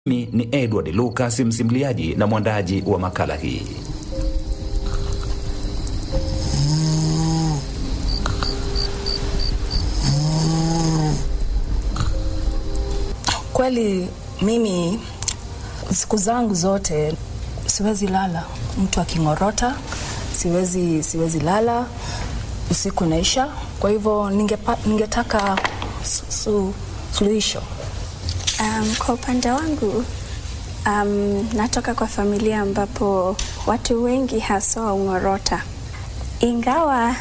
Mimi ni Edward Lucas, msimuliaji na mwandaji wa makala hii. Kweli mimi siku zangu zote siwezi lala mtu aking'orota, siwezi siwezi lala usiku naisha. Kwa hivyo ningepa, ningetaka su, su, suluhisho. Um, kwa upande wangu um, natoka kwa familia ambapo watu wengi haswa ung'orota, ingawa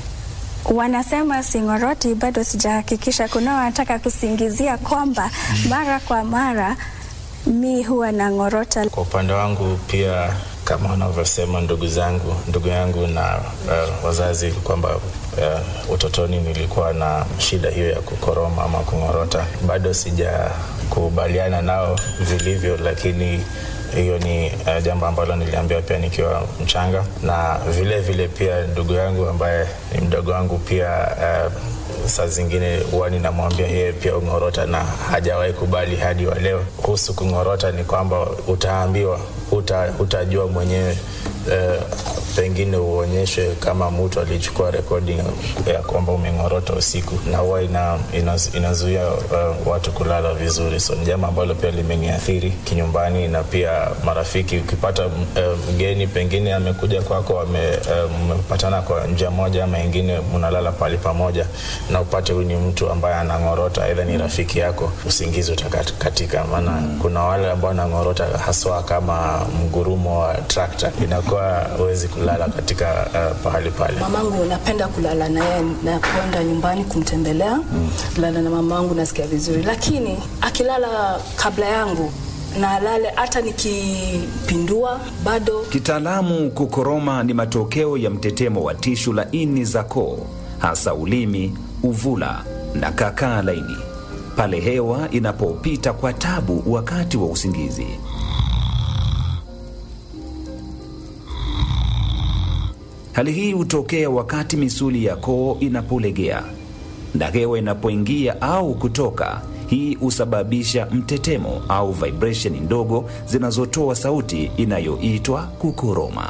wanasema sing'oroti, bado sijahakikisha. Kuna wanataka kusingizia kwamba mara kwa mara mi huwa na ng'orota. Kwa upande wangu pia kama wanavyosema ndugu zangu ndugu yangu na uh, wazazi kwamba uh, utotoni nilikuwa na shida hiyo ya kukoroma ama kung'orota. Bado sijakubaliana nao vilivyo, lakini hiyo ni uh, jambo ambalo niliambiwa pia nikiwa mchanga, na vile vile pia ndugu yangu ambaye ni mdogo wangu pia uh, saa zingine huwa ninamwambia yeye pia ung'orota na hajawahi kubali hadi wa leo. Kuhusu kung'orota ni kwamba utaambiwa, uta, utajua mwenyewe eh, pengine uonyeshwe kama mtu alichukua rekodi ya kwamba umeng'orota usiku, na huwa ina, ina, inazuia uh, watu kulala vizuri. So ni jambo ambalo pia limeniathiri kinyumbani na pia marafiki. Ukipata mgeni uh, pengine amekuja kwako, mmepatana uh, kwa njia moja ama ingine, mnalala pahali pamoja na upate huyu ni mtu ambaye anang'orota, aidha ni rafiki yako, usingizi utakatika. Maana mm. kuna wale ambao wanang'orota haswa kama mgurumo wa trakta, inakuwa huwezi kulala katika uh, pahali pale. Mamangu napenda kulala naye, napoenda nyumbani kumtembelea mm. lala na mamangu, nasikia vizuri, lakini akilala kabla yangu na alale hata nikipindua bado. Kitaalamu, kukoroma ni matokeo ya mtetemo wa tishu laini za koo, hasa ulimi, uvula na kakaa laini, pale hewa inapopita kwa tabu wakati wa usingizi. Hali hii hutokea wakati misuli ya koo inapolegea na hewa inapoingia au kutoka. Hii husababisha mtetemo au vibration ndogo zinazotoa sauti inayoitwa kukoroma.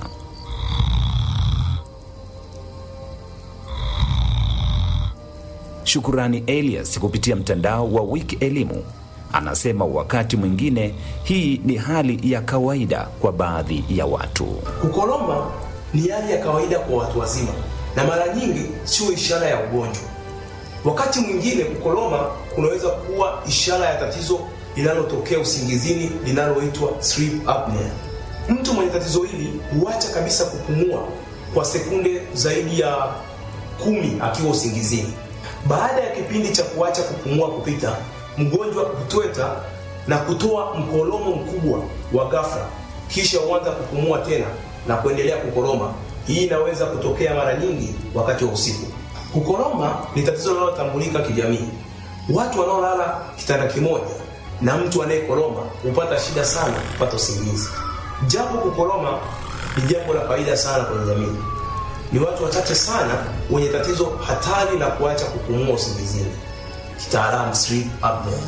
Shukurani Elias kupitia mtandao wa Wiki Elimu anasema wakati mwingine hii ni hali ya kawaida kwa baadhi ya watu. Kukoroma ni hali ya kawaida kwa watu wazima na mara nyingi sio ishara ya ugonjwa. Wakati mwingine kukoroma kunaweza kuwa ishara ya tatizo linalotokea usingizini linaloitwa sleep apnea. Mtu mwenye tatizo hili huacha kabisa kupumua kwa sekunde zaidi ya kumi akiwa usingizini. Baada ya kipindi cha kuacha kupumua kupita, mgonjwa hutweta na kutoa mkolomo mkubwa wa ghafla, kisha huanza kupumua tena na kuendelea kukoroma. Hii inaweza kutokea mara nyingi wakati wa usiku. Kukoroma ni tatizo linalotambulika kijamii. Watu wanaolala kitanda kimoja na mtu anayekoroma hupata shida sana kupata usingizi. Japo kukoroma ni jambo la kawaida sana kwenye jamii, ni watu wachache sana wenye tatizo hatari la kuacha kupumua usingizini, kitaalamu sleep apnea.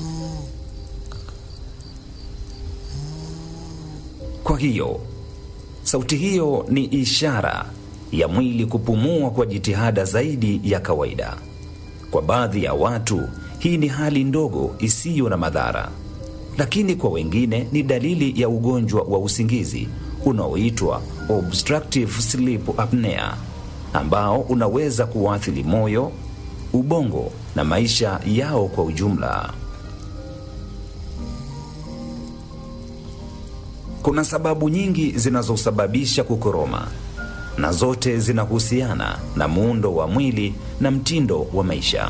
Kwa hiyo sauti hiyo ni ishara ya mwili kupumua kwa jitihada zaidi ya kawaida. Kwa baadhi ya watu hii ni hali ndogo isiyo na madhara, lakini kwa wengine ni dalili ya ugonjwa wa usingizi unaoitwa obstructive sleep apnea, ambao unaweza kuathiri moyo, ubongo na maisha yao kwa ujumla. Kuna sababu nyingi zinazosababisha kukoroma na zote zinahusiana na muundo wa mwili na mtindo wa maisha.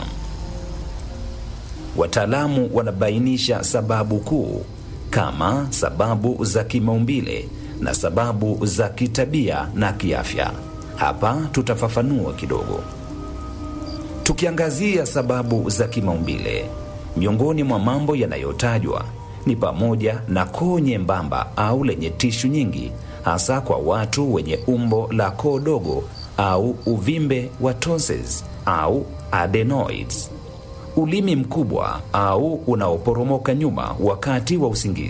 Wataalamu wanabainisha sababu kuu kama sababu za kimaumbile na sababu za kitabia na kiafya. Hapa tutafafanua kidogo. Tukiangazia sababu za kimaumbile, miongoni mwa mambo yanayotajwa ni pamoja na koo nyembamba au lenye tishu nyingi, hasa kwa watu wenye umbo la koo dogo au uvimbe wa tonsils au adenoids. ulimi mkubwa au unaoporomoka nyuma wakati wa usingizi.